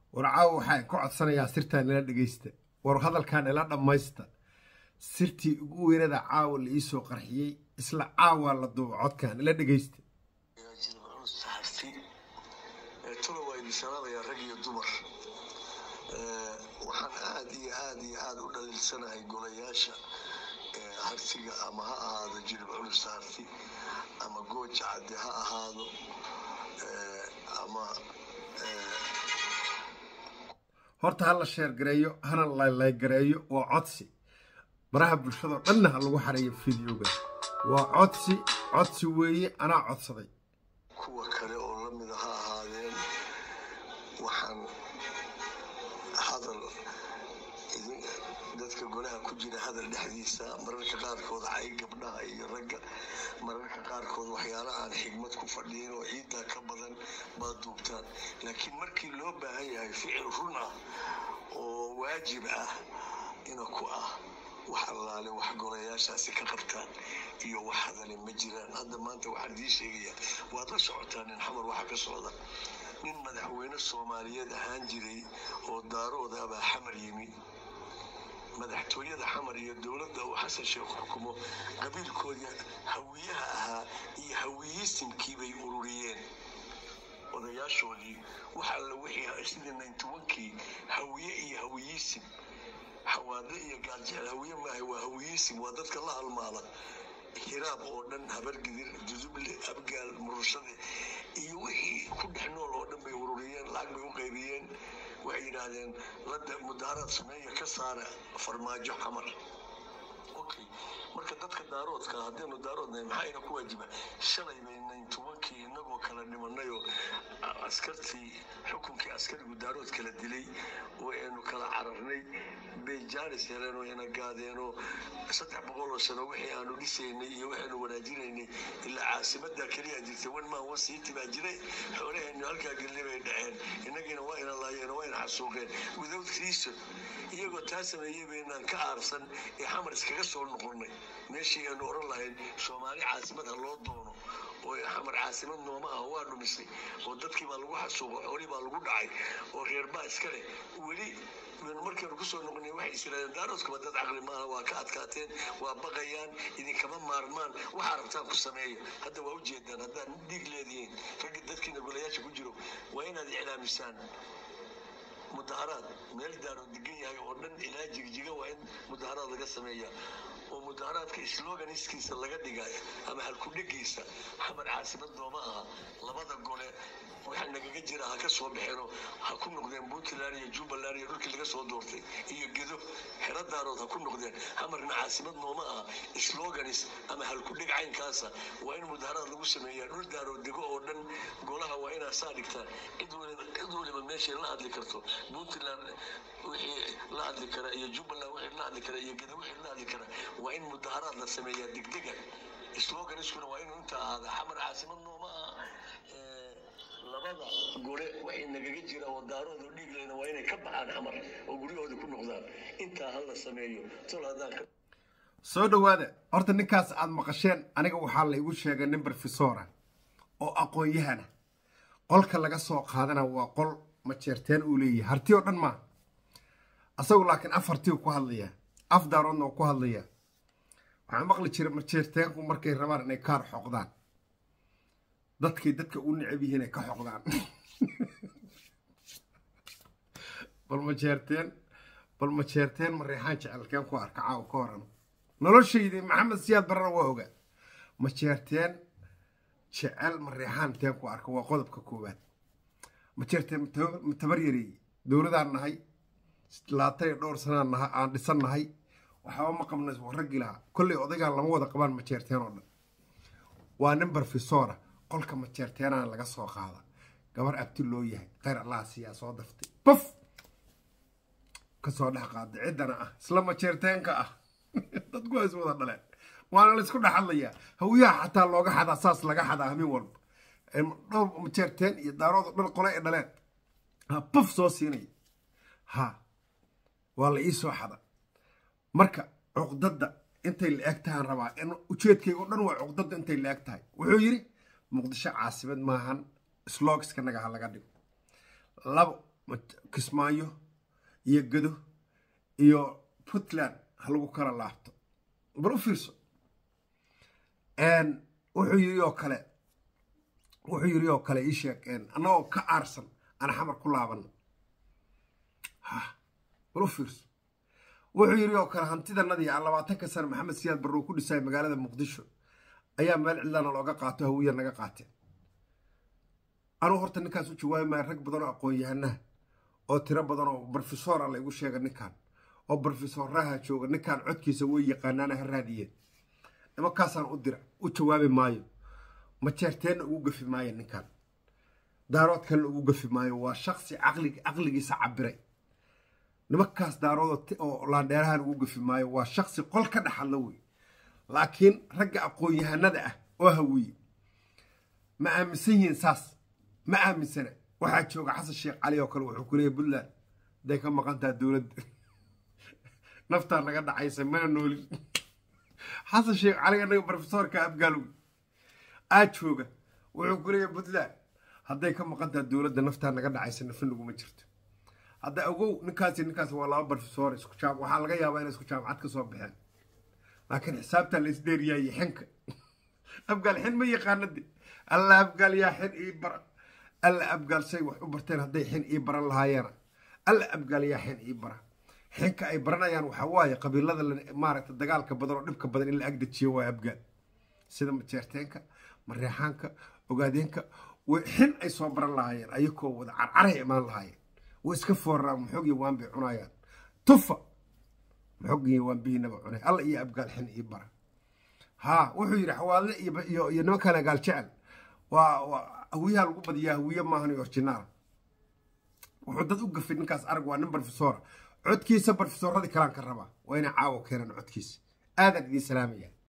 war caawa waxaa ku codsanayaa sirtaa nila dhegaysta war hadalkaa nila dhammaysta sirtii ugu weynada caawa la iisoo qarxiyey isla caawa la duuba codkaa nila dhegaysta tuna waa idin salaamayaa rag iyo dumar waxaan aad iyo aad iyo aad u dhaliilsanahay golayaasha hartiga ama ha ahaado jirib culus harti ama gooja cadde ha ahaado ama horta ha la sheergareeyo hana laylaygareeyo waa codsi baraha bulshadao dhanna ha lagu xareeyo fideoga waa codsi codsi weeye anaa codsaday kuwa kale oo la mida ha ahaadeen waxaan hadal dadka golaha ku jira hadal dhexdiisa mararka qaarkood cay gabdhaha iyo ragga mararka qaarkood waxyaala aan xigmad ku fadhiyin oo ciiddaa ka badan baad duubtaan laakiin markii loo baahan yahay ficil run ah oo waajib ah ina ku ah wax allaale wax golayaashaasi ka qabtaan iyo wax hadale ma jiraan hadda maanta waxaan idiin sheegayaa waad la socotaa nin xamar waxa ka socda nin madaxweyne soomaaliyeed ahaan jiray oo daarooda abaa xamar yimi madaxtooyada xamar iyo dowladda uu xasan sheekh xukumo qabiilkoodii hawiyaha ahaa iyo hawiyisimkii bay ururiyeen odayaashoodii wax alla wixii sidii nintobankii hawiye iyo hawiyisim xawaade iyo gaaljecel hawiye maaha waa hawiyisim waa dadka la halmaala hiraab oo dhan habargidir duduble abgaal murushade iyo wixii ku dhex nool oo dhan bay ururiyeen lacag bay u qaybiyeen waxay yidhaahdeen lada mudaaraad sameeya ka saara farmaajo xamar okay marka dadka daaroodka haddaynu daaroodnahay maxaa ina ku waajiba shalay bay nayn tobankii inagoo kala dhimanayoo askartii xukunkii askarigu daarood kala dilay oo aynu kala cararnay bay jaanis heleen oo ina gaadeenoo saddex boqol oo sano wixii aanu dhisaynay iyo waxaynu wanaajinaynay ilaa caasimadda keliya jirtay wan maan wan siiti baa jiray xoolaheennu halkaa gelli bay dhaceen innagiina waa ina laayeen waa ina xasuuqeen without reason iyagoo taa sameeyey baynaan ka aarsan ee xamar iskaga soo noqonnay meeshii aynu odhan lahayn soomaali caasimad ha loo doono oo xamar caasimad nooma ah waa dhumisay oo dadkii baa lagu xasuuqo xoolii baa lagu dhacay oo reerbaa iska leh weli markaynu kusoo noqonay waxay isiraadeen daaroodkaba dad caqli maaha waa ka adkaateen waa baqayaan idinkama maarmaan waxaa rabtaan ku sameeya hadda waa ujeedaan haddaan dhiig leedihiin ragga dadkiina golayaasha ku jiro waa inaad iclaamisaan mudaharaad meel daaro degan yahay oo dhan ilaa jigjiga waa in mudaharaad laga sameeya oo mudaharaadka sloganiskiisa laga dhigayo ama halkudhegiisa xamar caasimad nooma aha labada gole waxa nagaga jira ha ka soo baxeeno ha ku noqdeen puntland iyo jubbaland iyo dhulkii laga soo doortay iyo gedo xero daarood ha ku noqdeen xamarna caasimad nooma aha sloganis ama halkudheg caynkaasa waa in mudaharaad lagu sameeyaa dhul daarood dego oo dhan golaha waa inaa saa dhigtaan cid waliba meeshay la hadli karto puntland wixii la hadli kara iyo jubbaland wixii la hadli kara iyo gedo wixii la hadli kara waa in mudaharaad la sameeyaa degdega sloganiskuna waa inuu inta ahaada xamar caasimad nooma aha labada gole waxay nagaga jira oo daaroodu dhiigleyna waa inay ka baxaan xamar oo guryahooda ku noqdaan intaa ha la sameeyo tol haddaan ka soo dhowaada horta ninkaas aad maqasheen aniga waxaa la igu sheegay nin brofesora oo aqoon-yahana qolka laga soo qaadana waa qol majeerteen uu leeyahay harti oo dhan maaha asagu laakiin af harti ku hadlayaa af daaroodna uu ku hadlayaa waxaa maqli jira majeerteenku markay rabaan inay kaar xoqdaan dadkay dadka u necab yihiin ay ka xoqdaan bal majeerteen bal majeerteen mareexaan jecelkeen ku arka caaw ka horan noloshaydii maxamed siyaad barana waa ogaa majeerteen jecel mareexaan teen ku arka waa qodobka koowaad majeerteen matabar yareeye dowladaan nahay laatay dhowr sanaan naha aan dhisan nahay waxba ma qabna raggii lahaa kolley odaygaan lama wada qabaan majeerteen oo dhan waa nin barfisora qolka majeerteenana laga soo qaada gabar abti loo yahay khayr allah siyaa soo daftay buf kasoo dhex qaada ciddana ah isla majeerteenka ah dadku waa is wada dhaleen waana la isku dhex hadlayaa hawiyaha xataa looga xadaa saas laga xadaa hamin walba dhowr majeerteen iyo daarooda dhan qole ay dhaleen ha buf soo siinaya ha waa la ii soo xada marka cuqdadda intay la eg tahaan rabaa in ujeedkayga o dhan waa cuqdadda intay la eg tahay wuxuu yidhi muqdisho caasimad maahan slogskanaga ha laga dhigo labo kismaayo iyo gado iyo puntland ha lagu kala laabto bal u fiirso wuxuu yiri oo kale wuxuu yiri oo kale ii sheeg annagoo ka aarsan aan xamar ku laabano ha bal u fiirso wuxuu yiri oo kale hantidanadii aan labaatanka sano maxamed siyaad barrow ku dhisay magaalada muqdisho ayaa meel cidlana looga qaato hawiya naga qaateen anuu horta ninkaas u jawaabi maayo rag badan oo aqoon-yahanaha oo tiro badan oo brofesora la igu sheega ninkan oo brofesoraha jooga ninkan codkiisa way yaqaanaana ha raadiyeen nimankaasaan u dira u jawaabi maayo majeerteenna ugu gafi maayo ninkan daarood kalena ugu gafi maayo waa shaksi caqligiisa cabiray nimankaas daarood oo laandheerahan ugu gafi maayo waa shaksi qol ka dhexadla wey laakiin ragga aqoon-yahanada ah oo hawiye ma aaminsan yihiin saas ma aaminsana waxaa jooga xasan sheekh cali oo kale wuxuu ku leeyahy puntland haday ka maqantaha dowladda naftaa naga dhacaysa mana noolin xasan sheekh cali anaga brofesorka abgaalow aa jooga wuxuu ku leeyahy puntland hadday ka maqantaha dowladda naftaa naga dhacaysa nafa naguma jirto hadda ogow ninkaasi ninkaas waa laba brofesor isku jaam waxaa laga yaabaa inay isku jaamacad ka soo baxeen laakiin xisaabtaa la isdheeriyaaye xinka abgaal xin ma yaqaanade alla abgaal yaa xin ii bara alla abgaal say wax u barteen hadday xin ii baran lahaayeena alla abgaal yaa xin ii bara xinka ay baranayaan waxaa waaye qabiilada maaragta dagaalka badan oo dhibka badan in la agdejiyo waa abgaal sida majeerteenka mareexaanka ogaadeenka xin ay soo baran lahaayeen ayakoo wada carcaray imaan lahaayeen way iska fooraraan maxoogii waan bay cunayaan tufa maxoogii waan bihiinaba cunay alla iyo abgaal xin ii bara haa wuxuu yidhi xawaadle iyo iyo nimankana gaal jecel waa hawiyaha lagu badiyaa hawiye maahan iyo orjinaal wuxuu dad u gafay ninkaas arag waa nin brofesora codkiisa brofesoradii kalaan ka rabaa waa inay caawo keenaan codkiisa aadan idiin salaamaya